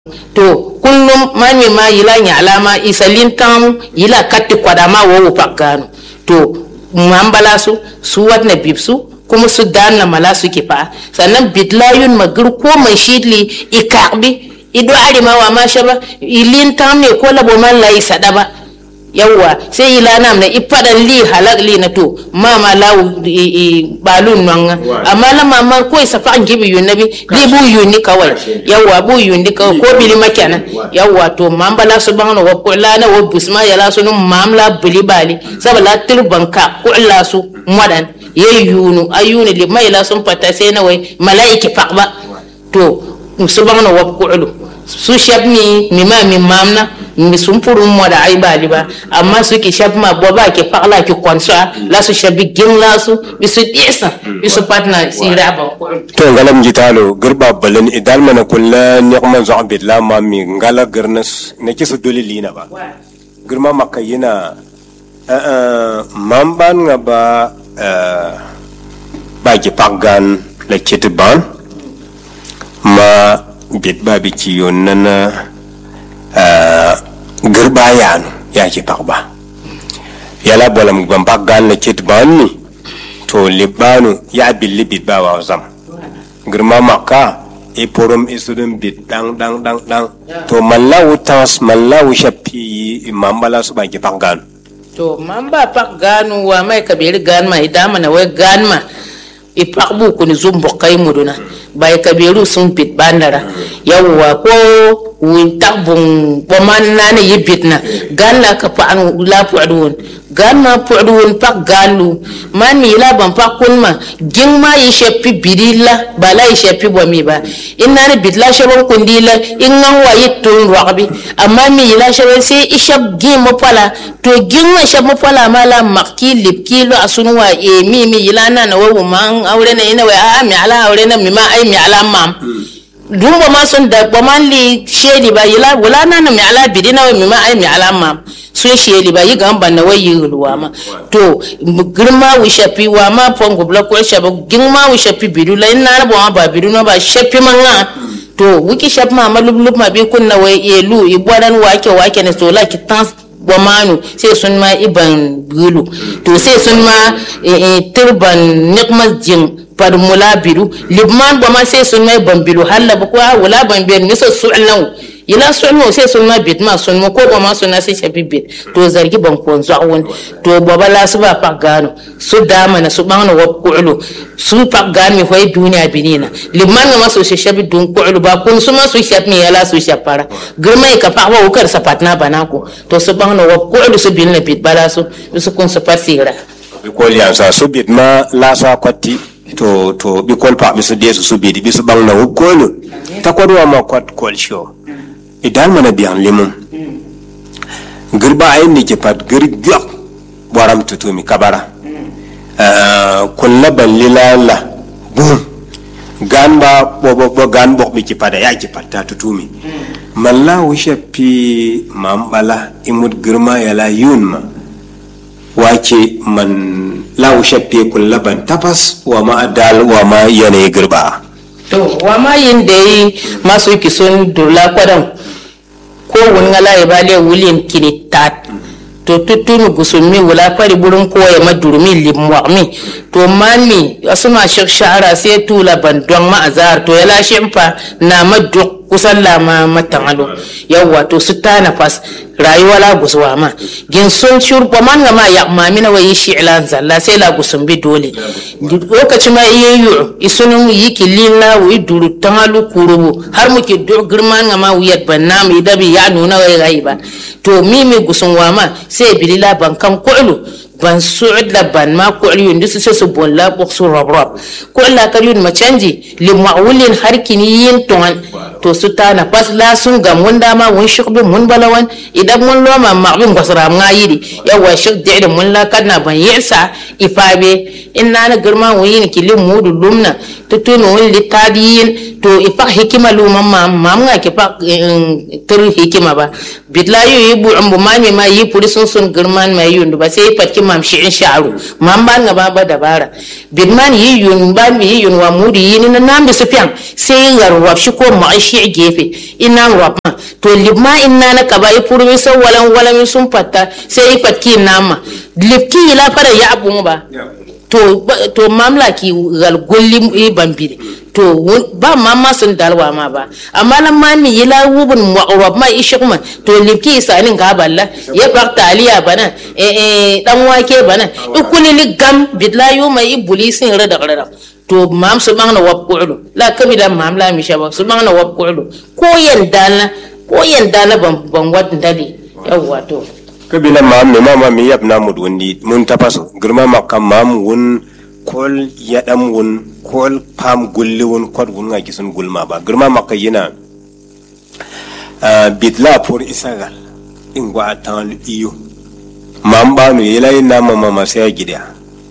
to kullum mani ma yila nyala ma isalin tam yila katti kwada ma wo pakano to mambala su su watna bibsu kuma su danna mala su kifa sannan bitlayun magir ko mai shidli ikakbi ido arima wa ma shaba ilin tam ne ko labo man lai sada ba yawwa sai ila nam na ifadan li halak li na to mama lawu balun nan amma la mama ko isa fa an gibi yun nabi li bu yun ni kawai yawwa bu yun ni kawai ko bili makana yawwa to mamba la subhanahu wa ta'ala na wa busma ya la sunu mamla bili bali sabala tirban ka ko la su madan ye yunu ayuni li mai la sun fata sai na wai malaiki faqba to subhanahu wa ta'ala su shab mi mi ma mi mamna mi sun furu mo da ai bali ba amma su ki shab ma bo ba ki fakla ki konso la su shabi gin la su bi su isa bi su patna si raba to ngalam jitalo girba balan idal mana kulla niqman zo bit la ma mi ngala girnas ne ki su dole lina ba girma makayina mamban nga ba ba ki pagan la kitban ma bit ba bi ci yon nana girba yanu ya ki pakba yala bolam ban pagan la kitban ni to libanu ya billi bit ba wa zam girma maka e porom e sudum bit dang dang dang dang to mallawu tas mallawu shappi mambala su ba ki pagan to mamba pak ganu wa mai kabiri gan ma idama na wai gan ma i pak bu kuni zumbo kai muduna bai kabiru sun pit bandara yawwa ko win tak bun boman nane yibit na gan la ka pa an la pu'dun gan ma pu'dun pak galu man mi la ban pak kun ma ging ma yi shepi bidilla bala yi shepi bomi ba inna ne bit la shabon kundila in ngan wa yitun raqbi amma mi la shabon sai ishab gim mo pala to ging wa shab mo pala mala makki lip kilo asunwa e mi mi yila na na wa man aure na ina wa a mi ala aure na mi ma ai mi ala mam dum ba ma sun da ba man li shedi ba yila wala na na mi ala bidina wa mi ma ai mi ala mam sun shedi ba yi gan ban na wayi ruwa ma to girma wi shafi wa ma fongo bla ko shafi girma wi shafi bidu la ina ba ba bidu na ba shafi man nga to wiki shafi ma malub ma bi kunna wai elu i bodan wake wake ne so la ki tans bomanu sai sun ma iban gulu to sai sun ma turban nikmas jin par mula biru libman bama sai sun ma iban biru halla ba kuwa wala ban biyar nisa su'lan ila su'lan sai sun ma bit ma sun ma ko bama sun sai shafi bit to zargi ban ko zawun to baba la su ba pak gano su dama na su bangna wa ku'lu su pak gano mi hoy duniya binina libman ma su shafi dun ku'lu ba kun su ma su shafi mi yala su shafara girmai ka pak wa ukar sapatna banako to su bangna wa ku'lu su bilna bit bala su su kun su fasira bikol yansa su bit ma lasa kwatti to to bikol pa bisu desu su bit bisu bang na wukolu ta kwadwa ma kwat kol sho idan mana biyan limum girba ayin ni ke pat gir gyak waram tutumi kabara kulla balli lala bum gan ba bo bo bo gan bok bi ki pada ya ki patta tutumi malla wisha pi mambala imut girma yala yunma wake man lawu shafe kulla ban tabbas wa ma adal wa ma yanayi girba to wa ma yin da yi masu kison durla kwadan ko wani ngala ya bale wulin kini tat to tutunu gusumi wula fari burin ko ya madurmi limwami to mami asuma shek shahara sai tula bandon ma azar to ya lashe fa na maduk kusan lama matangalo yawwa to su tana fas rayuwa la guswa ma gin sun shur ba man ma ya mami na wayi shi ilan zalla sai la gusum bi dole lokaci ma iya yu isunun yi kilin la wi duru tangalu kurubu har muke do girman ma wiyat banna mi dabi ya nuna wai gai ba to mimi gusun wa ma sai bilila ban kam ku'lu ban su'ud la ban ma ku'l yun disu su bon la bok su rob rob ku'l la kal yun ma canji li ma'ulin har kini yin tongan to su tana pas la sun ga mun dama wun shukbi mun balawan idan mun lo ma ma'bin gwasra nga yidi yawa shuk da mun la kana ban yesa ifabe inna na girma wun yin kilin mudu lumna tutunu wun litadiyin to ifa hikima lu mamma mamma ke fa tur hikima ba bitla yu yi bu ambu mami ma yi puri sun sun girman ma yundu ba sai fatki mam shi in sha'aru mam ban nga ba ba dabara bidman yi yun ban bi yi yun wa mudi yi ni na nam bi sufiyan sai ngar wap shi ko ma shi gefe ina wap ma to libma inna na kaba i purmi so walan walan sun fatta sai i fatki nama lifki la fara ya abun ba to to mamla ki gal golli i bambire to ba mamma sun dalwa ma ba amma nan ma ni yila wubun mu'arab ma ishi kuma to lifki isanin ga balla ya bak taliya bana eh eh dan wake bana ikuli li gam bidla yu mai ibulisin rada rada to mam su bang na wab ku'lu la kabi da mam la mi shaba su bang na wab ku'lu ko yan dala ko yan dala ban ban wat dali yawwa to kabila maam ne mama mi yab na mud wundi mun tapaso girma makka maam wun kol yadam wun kol pam gulli wun kod wun nga gisun gulma ba girma makka yina bitla pour isagal ingwa tan iyo maam ba no yela ina mama ma sai gida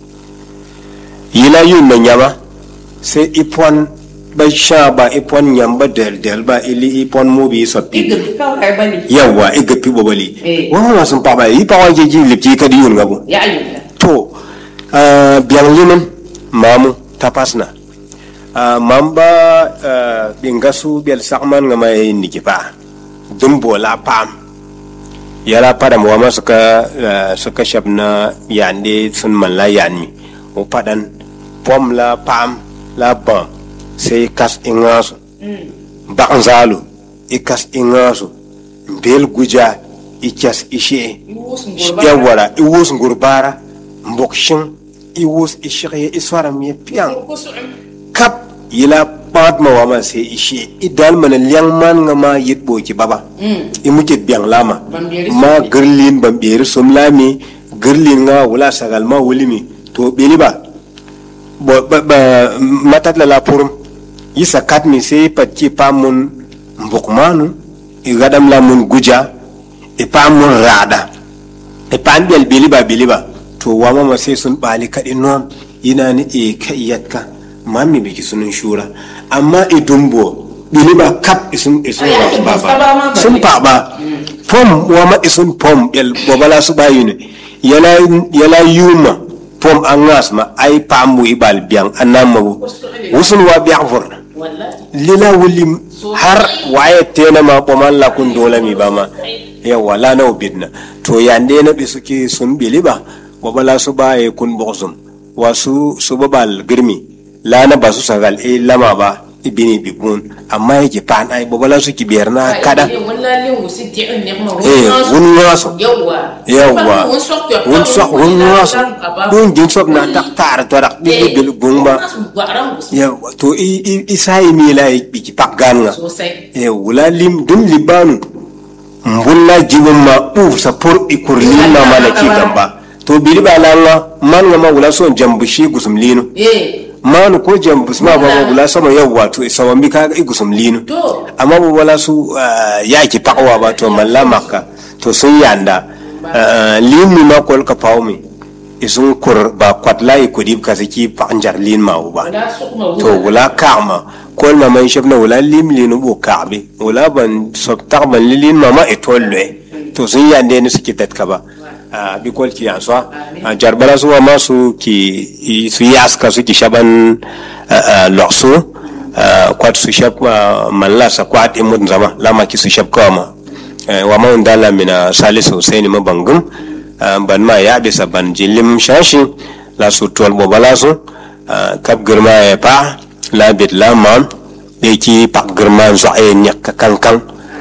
yila yun na nyama sai ipon ba sha ba ipon nyamba del del ba ili ipon mubi so pi yawa iga pi bobali wa ma sun pa ba yi pa wa je ji lipti ka di yun gabu ya ayyuka to biyan limin mamu tapasna mamba bingasu bel sakman nga mai niki pa dumbo la pam yala pada mo ma suka suka shabna yande sun man la yanmi o padan pom la pam la bam sai kas ingasu bakan zalu ikas ingasu bel guja ikas ishe yawara iwus ngurbara mbokshin iwus ishigye iswara mi piang kap yila pat ma wama sai ishe idal mana liang man nga ma yit bo ki baba imuke biang lama ma girlin bamberi som lami girlin nga wula sagal ma wulimi to beli ba bo ba, ba matat la la purum yisa kat mi sai patki pamun mbokmanu igadam la mun guja e pamun rada e pam bel beli ba beli ba to wama ma sai sun bali kaɗi non ina ni e ka iyatka mami biki sunun shura amma e dumbo bili ba kap isun isun ba ba sun pa ba pom wama isun pom bel bobala su ba yune yala yala yuma pom angas ma ai pamu ibal biang anam mabu wusun wa biang for lila wulim har waye tena ma poman la kun dola mi ba ma yawa la na bidna to yande na bi suke sun bili ba bobala su ba e kun boxum wasu su babal girmi lana ba su sagal e lama ba ibini bibun amma yake pan ai bobala su ki biyar na kada eh wun ngaso yawa wun sok wun ngaso wun jin sok na tak tar to rak bi bil bumba yawa to i i sai mi la bi ki pak gan nga eh wula lim dum libanu mbulla jibum ma u sa por ikurlin na malaki gamba to biri ba langa man nga ma wula son jambu shi gusum linu manu ko jambu ma ba ma wula sama yau wato sawan bi ka i gusum linu amma ba wala su ya ki pakwa ba to malla makka to sun yanda linu ma kol ka pawmi isun kur ba kwatla i kudib ka saki panjar lin ma ba to wula kama kol ma man shabna wula lim linu bo kabe wula ban sob takban lin ma ma etolle to sun yande ni suke tatka ba a bikol ki yanso a jarbala su ma su ki su yaska su ki shaban lokso kwat su shab malla sa kwat imud zama lama ki su shab kama wa ma undala mina salisu husaini ma bangum ban ma ya bisa ban jilim shashi la su tol bo bala su kap girma ya pa la bit la mam de ki pak girma zo ay nyak kankan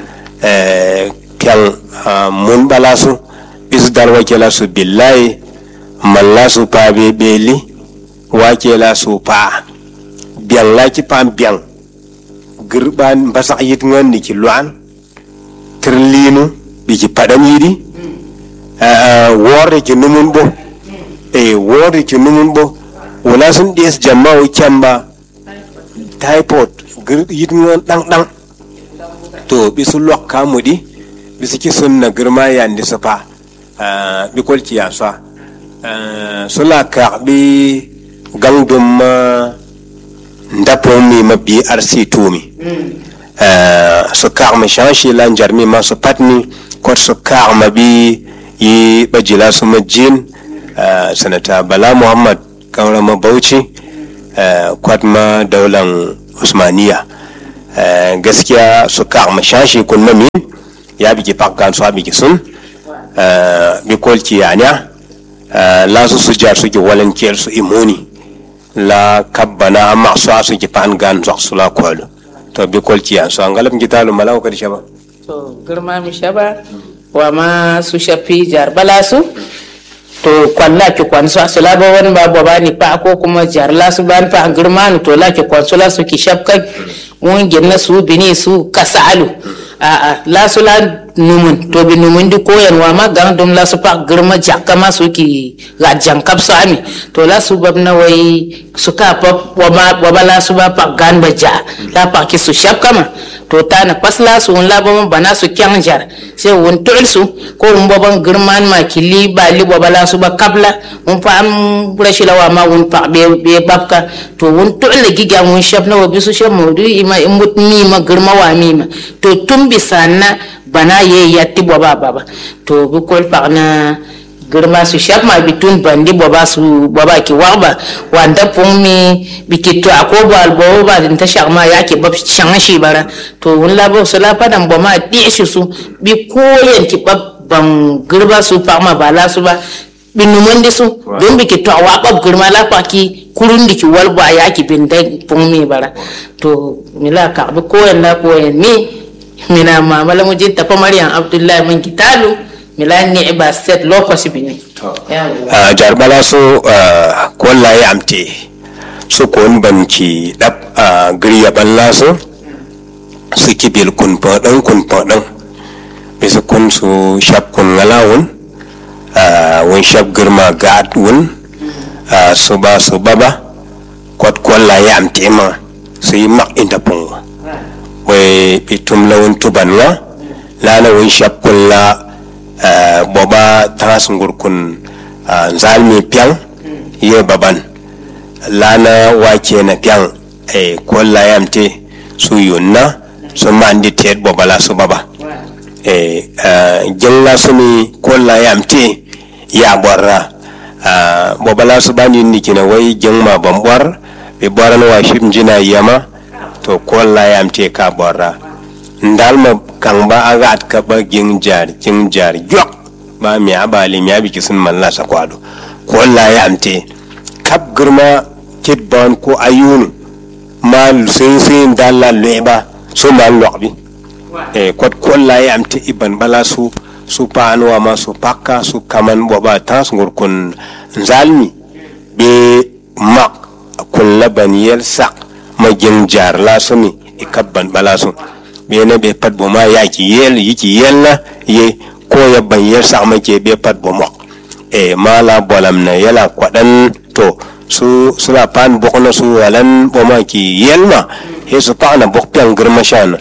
kyan mun bala su is dar wakela su billahi malla su pa be beli wakela su pa biang la ki pam biang girban basak yit ngon ni ki luan trlinu bi ki padam yidi wore ki numun bo e wore ki numun bo wala sun des jamma o kyamba typhoid yit ngon dang dang to bisu lok kamudi bisu ki sunna girma yandi su pa bi kol ci yasa so la ka bi gang dum ma ndapo mi ma bi arsi tumi so ka ma shanshi la njar mi ma so patni ko so ka ma bi yi bajila so ma jin ah, sanata bala muhammad kaurama bauchi ah, kwatma daular usmaniya Ah, gaskiya su ka mashashi kun mami ya bigi pakkan su abigi sun ah, bi kolki yanya ah, la su su jar su ki walankiyar su imuni la kabbana amma su su ki pan gan zok su la kwalo to bi kolki yan so angalam gitalu malaw kadi shaba to girma mi shaba wa ma su shafi jar bala su to kwalla ki kwan su su laba wani ba ba ni pa ko kuma jar la su ban pa girma ni to la ki kwan su la su ki shafka mun ginna su bini su kasalu a a la su la numun to bi numun di koyan wa ma gan dum la su pa girma jakka ma su ki ga jankap su ami to la su bab na wai su ka pa wa ma wa ba la su ba pa gan ba ja la pa ki su shafka ma to ta na pas la su la ba bana su kyan jar sai wun tul su ko wun baban girman ma kili ba li ba la su ba kabla wun fa am rashi lawa ma wun pa be be babka to wun tul le giga wun shaf na wabi su shaf mudu ima imut mi ma girma wa mi ma to tun bisa na bana ye yatti ba ba ba to bu kol pa na girma su shaf ma bitun bandi baba su baba ki warba wanda pun mi biki to ako ba albo ba din ta shama ya ke bab shan shi bara to wun la ba su la fadan ba ma di shi su bi koyen ki bab ban girba su pa ma ba la su ba bi numun di su don biki to wa bab girma la pa ki kurun di ki walba ya ki bin da pun mi bara to mila ka bi koyen la koyen mi mina mamala mujin tafa maryam abdullahi mun kitalu milan ni ba set lokaci bi ne Ah, jar bala so ah, kolla ya amte so kon banci dab a griya balla so su kibil kun podan kun podan bisa kun su shap kun ngalawun ah, wun shap girma gad wun ah, su ba su baba kwat kolla ya amte ma su yi mak inda punga we pitum lawun tuban nga lana wun shap kun la ah, boba tangas ngur kun ah, zalmi piang ye baban lana wake na piang e kolla yamte su yunna su mandi tet boba la su baba e jella su mi kolla yamte ya borra ah, boba la su bani ni kina wai jengma bambor be boran wa shim jina yama to kolla yamte ka borra ndalma kan ba agat ka ba gin jar jin jar yok ba mi abali mi abi kisun malla sa kwado ko Allah ya amte kap girma kit ban ko ayunu ma sin sin dalla leba so ma lokbi e ko ko Allah ya amte iban bala su su paanwa ma su pakka su kaman boba tas ngur kun zalmi be mak kun laban yel sak ma jin jar la sumi ikabban bala su bene be pat bo ma ya ki yel yi ki yel na ye ko ya ban yel sa ma ke be pat bo mo e mala bolam na yala kwadan to su suna pan bok na su walan bo ma ki yel ma he su pa na bok pian girma shana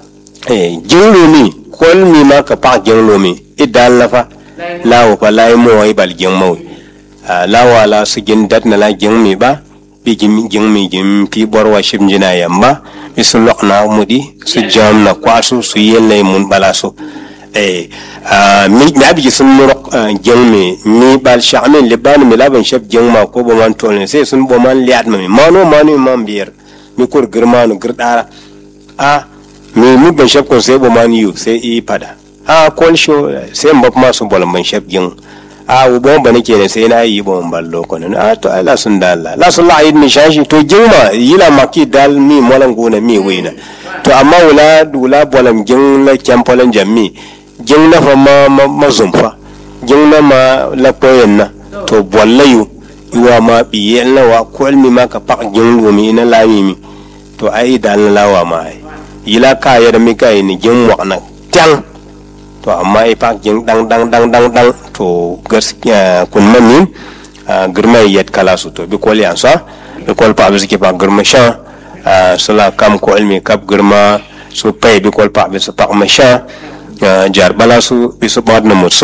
e jinglo mi kol mi ma ka pa jinglo mi idan la fa lawo pa lai mo ai bal jing mo lawa la su gin dat na la jing mi ba bi jim jing mi jim pi borwa shim jina yamba mi su lok na mudi su jam na kwasu su yelle mun bala su eh mi na bi sun murok jeng mi mi bal shamin liban mi laban shab jeng ma ko bo man tolne sai sun bo man liat mi mano mano man bier mi kur girmanu girdara a mi mi ban shab kon sai bo man yu sai i pada a kol sho sai mbap ma su bolan ban shab jeng a wo bon bane ke sai na yi bon ballo kon a to ala sun dalla la sun la yi mi shashi to jingma yila maki dal mi molan gona mi wina to amma wula wula bolam jing la kempolan jammi jing na fa ma ma, ma zumfa jing na ma la koyen na to bollayu iwa ma biyel na wa kol mi ma ka pak jing lumi ina la mi to ai dal na lawa ma ai yila ka ya da mi kai ni jing wa na tang to amma ai pak jing dang dang dang dang dang to gaskiya kun mami girma yet kala su to bi kol yan sa bi kol pa bi ke pa girma sha sula kam ko ilmi kap girma su pay bi kol pa bi su pak ma sha jar bala su bi su bad na mutsu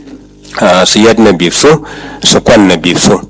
su yad na bi su su kwan na bi su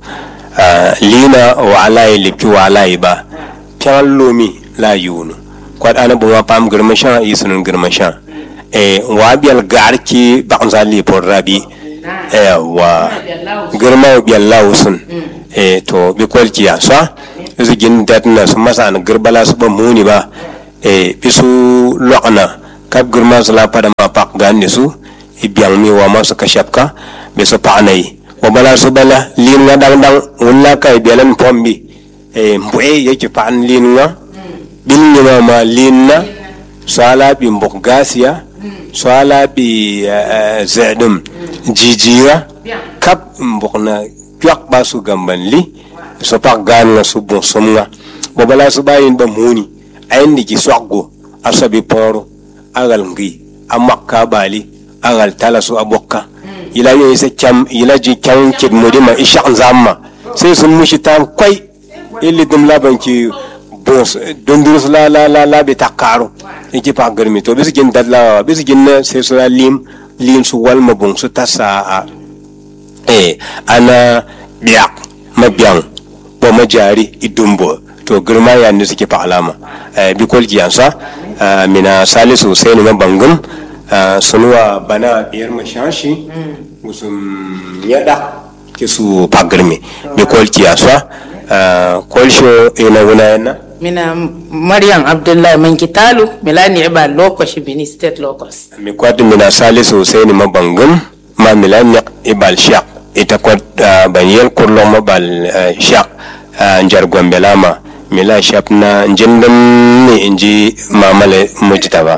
lina wa alai lipi wa alai ba pyan lomi la yunu kwad ana bunga pam girma sha yisunun girma sha e wa bial gar ki bakza li por rabi yawa girma biyallawo sun eh to bi kwalki ya sa su gin datna su masa na girbala su ban muni ba eh bisu lokna kap girma su la pada ma pak ganni su ibiang mi wa ma su kashapka be su pa nai wa bala su bala lin nga dang dang wala kai bialan pombi eh mbue yake pa an lin nga bil ni ma ma lin na sala bi mbok gasiya sala bi zedum jijiya kap mbok na tuak ba su gamban li so pak gan nga su bon som nga bo bala su bayin ba muni ayin di ki swakgo asabi poro agal ngi amakka bali agal tala su abokka ila yo isa cham ila ji kyan kid mudima ishaq zamma sai sun mushi tam kwai illi dum laban ki bos dondurus la la la la bi takaro iki pa garmi to bisu gin dalla bisu gin na sai su la lim lim su wal mabung su tasa a eh ana biyak mabiyan bo majari idumbo to girma ya ne suke fa alama eh bi kolki yansa mina salisu sai ne mabangum sunuwa bana biyar mashashi musum yada ke su pa garmi bi kolki yansa kolsho ina wuna yana mina maryam abdullahi man kitalu milani iba lokaci bini state locus mi kwat mina salisu sai ni mabangum ma milani ibal shaq ita kwat ban yel kurlo mabal shaq njar gombe lama mila shap na jindin ni inji mamale mujtaba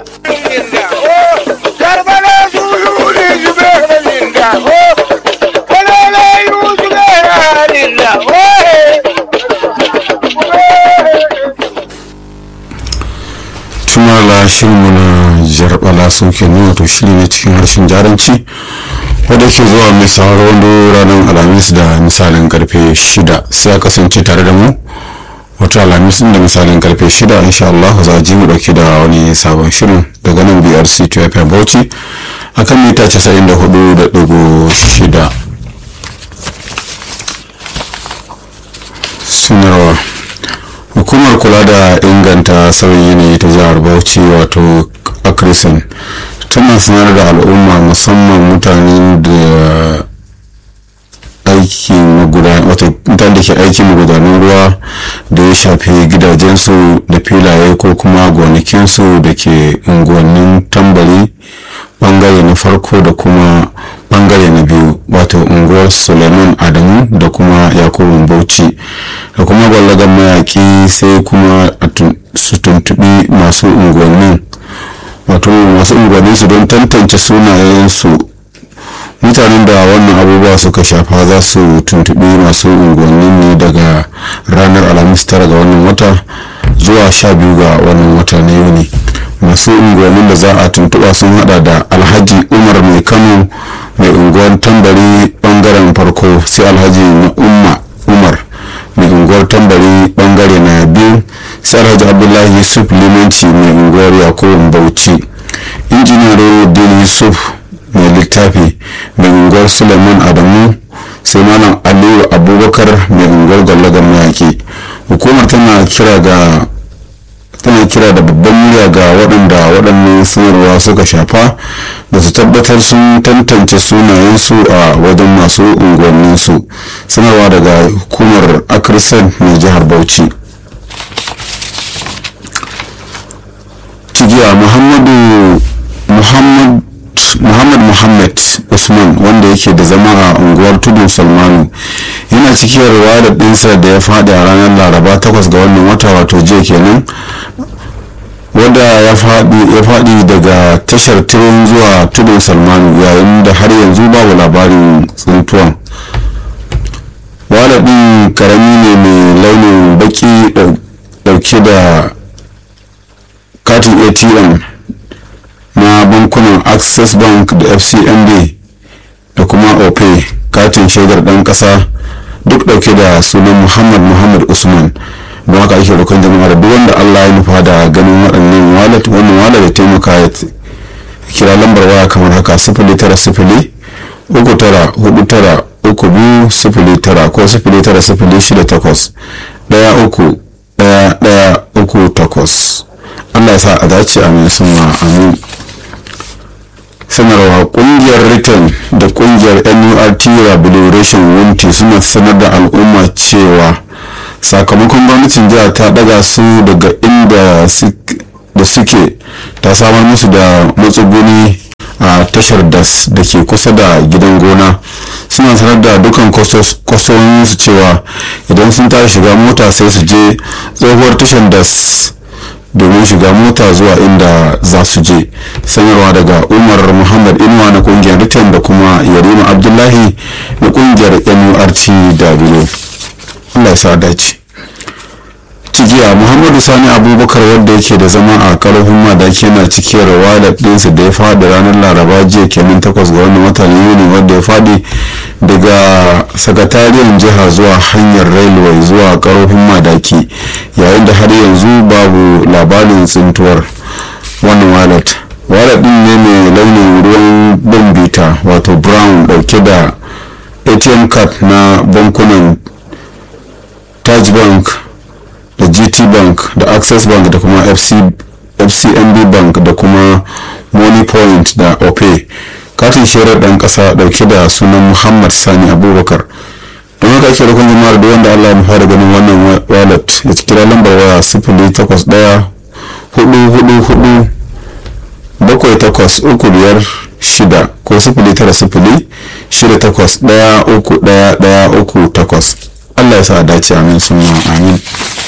Karbala Zulu ne zubera linda oh Kalala yu zubera linda tumala shirinmu na jarbala sauke ne wato shiri ne cikin harshen jaranci wadda ke zuwa mai sauraro wando ranar alhamis da misalin karfe shida sai a kasance tare da mu wata alhamis da misalin karfe shida insha Allah za a ji mu dauki da wani sabon shirin daga nan brc 2 fm bauchi akan mita 94.6 sanarwa hukumar kula da inganta sauyin yanayi ta jihar bauchi wato akrison tana sanar da al'umma musamman mutanen da aikin mutane da ke aikin magudanan ruwa da ya shafi gidajensu da filaye ko kuma gonakinsu da ke unguwannin tambari bangare na farko da kuma bangare na biyu wato unguwar suleiman adamu da kuma yakubu bauchi da kuma gwallagan mayaki sai kuma su tuntubi masu unguwannin wato masu unguwannin su don tantance sunayensu mutanen da wannan abubuwa suka shafa za su tuntubi masu unguwannin ne daga ranar alhamis tara ga wannan wata zuwa sha biyu ga wannan wata na yuni masu unguwannin da za a tuntuba sun hada da alhaji umar mai kano mai unguwar tambari bangaren farko sai alhaji na umma umar mai unguwar tambari bangare na biyu sai alhaji abdullahi yusuf limanci mai unguwar yakubu bauchi injiniyar din yusuf mai littafi mai unguwar suleiman adamu sai malam aliyu abubakar mai unguwar gwallagar mayaki hukumar tana kira ga tana kira da babban murya ga waɗanda waɗannan sanarwa suka shafa da su tabbatar sun tantance sunayensu a wajen masu unguwanninsu sanarwa daga hukumar akrisan mai jihar bauchi cigiya muhammadu muhammad muhammad muhammad usman wanda yake da zama a unguwar tudun salmanu yana cikin da ɗinsa da ya faɗi a ranar laraba 8 ga wannan wata wato jiya kenan wanda ya faɗi daga tashar tirin zuwa tudun salmanu yayin da har yanzu babu labarin tsintuwan ɗin karami ne mai launin baki ɗauke da katin atm na bankunan access bank da fcmb da kuma opay katin shaidar ɗan ƙasa duk ɗauke da sunan muhammad muhammad usman don haka ake roƙon jama'a da duk wanda allah ya nufa da ganin waɗannan wallet wannan wallet da taimaka ya kira lambar waya kamar haka sifili tara sifili uku tara hudu tara uku biyu sifili tara ko sifili tara sifili shida takwas ɗaya uku ɗaya ɗaya uku takwas allah ya sa a dace amin summa amin sanarwa kungiyar ritin da kungiyar nurt rehabilitation wunti suna sanar da al'umma cewa sakamakon gwamnatin jiha ta daga su daga inda da suke ta samar musu da matsuguni a tashar das da ke kusa da gidan gona suna sanar da dukkan kwastomominsu cewa idan sun tashi shiga mota sai su je tsohuwar tashar das domin shiga mota zuwa inda za su je sanarwa daga umar muhammad inuwa na kungiyar ritan da kuma yarima abdullahi na kungiyar nurtw allah ya sa dace cigiya muhammadu sani abubakar wanda yake da zama a karfin madaki yana cikiyar walet ɗinsa da ya faɗi ranar laraba jiya kenan takwas ga wannan watan yuni wanda ya faɗi daga sakatariyar jiha zuwa hanyar railway zuwa karfin madaki yayin da har yanzu babu labarin tsintuwar wannan walet walet ɗin ne mai launin ruwan bambita wato brown ɗauke da atm card na bankunan taj bank da gt bank da access bank da kuma FC, fcmb bank da kuma money point da opay katin shirar dan kasa dauke da sunan muhammad sani abubakar don haka ake rukun jama'ar da wanda allah ya fara ganin wannan wallet ya kira lambar waya sifili takwas daya hudu hudu hudu bakwai takwas uku biyar shida ko sifili tara sifili shida takwas daya uku daya daya uku takwas allah ya sa dace amin suna amin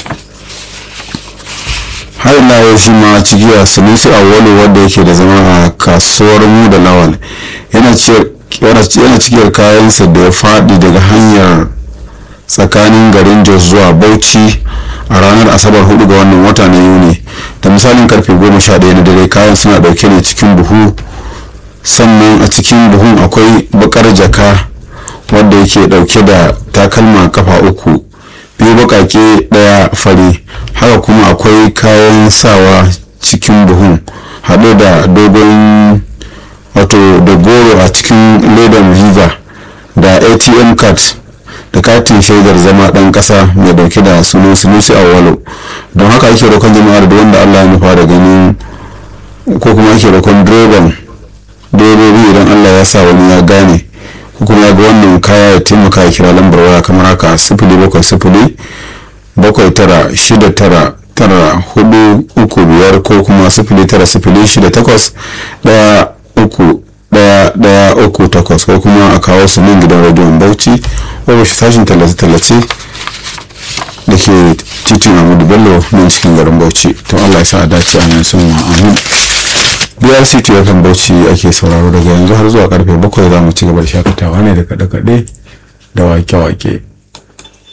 har ila yau shi ma cigiya sunusi awwalu wanda yake da zama a kasuwar mu da lawal yana cikiyar kayansa da ya faɗi daga hanyar tsakanin garin jos zuwa bauchi a ranar asabar 4 ga wannan wata na yuni da misalin karfe 11 na dare kayan suna dauke ne cikin buhu sannan a cikin buhun akwai bakar jaka wadda yake dauke da takalma kafa uku biyu bakake daya fari haka kuma akwai kayan sawa cikin buhun haɗe da dogon wato da goro a cikin ledan viva da atm card da katin shaidar zama ɗan ƙasa mai dauke da sunan sunusi awalo don haka ake roƙon jama'ar da wanda allah ya nufa da ganin ko kuma ake roƙon direban direbobi idan allah ya sa wani ya gane ko kuma ya ga wannan kaya ya taimaka ya kira lambar waya kamar haka sifili bakwai sifili bakwai tara shida tara tara hudu uku biyar ko kuma sifili tara sifili shida takwas daya uku daya daya uku takwas ko kuma a kawo su nan gidan rediyon bauchi ko shi sashin tallace-tallace da ke titin amadu bello nan cikin garin bauchi to allah ya sa a dace a nan sun amin brc tuwakan bauchi ake sauraro daga yanzu har zuwa karfe bakwai za mu ci gaba da shakatawa ne da kaɗe-kaɗe da wake-wake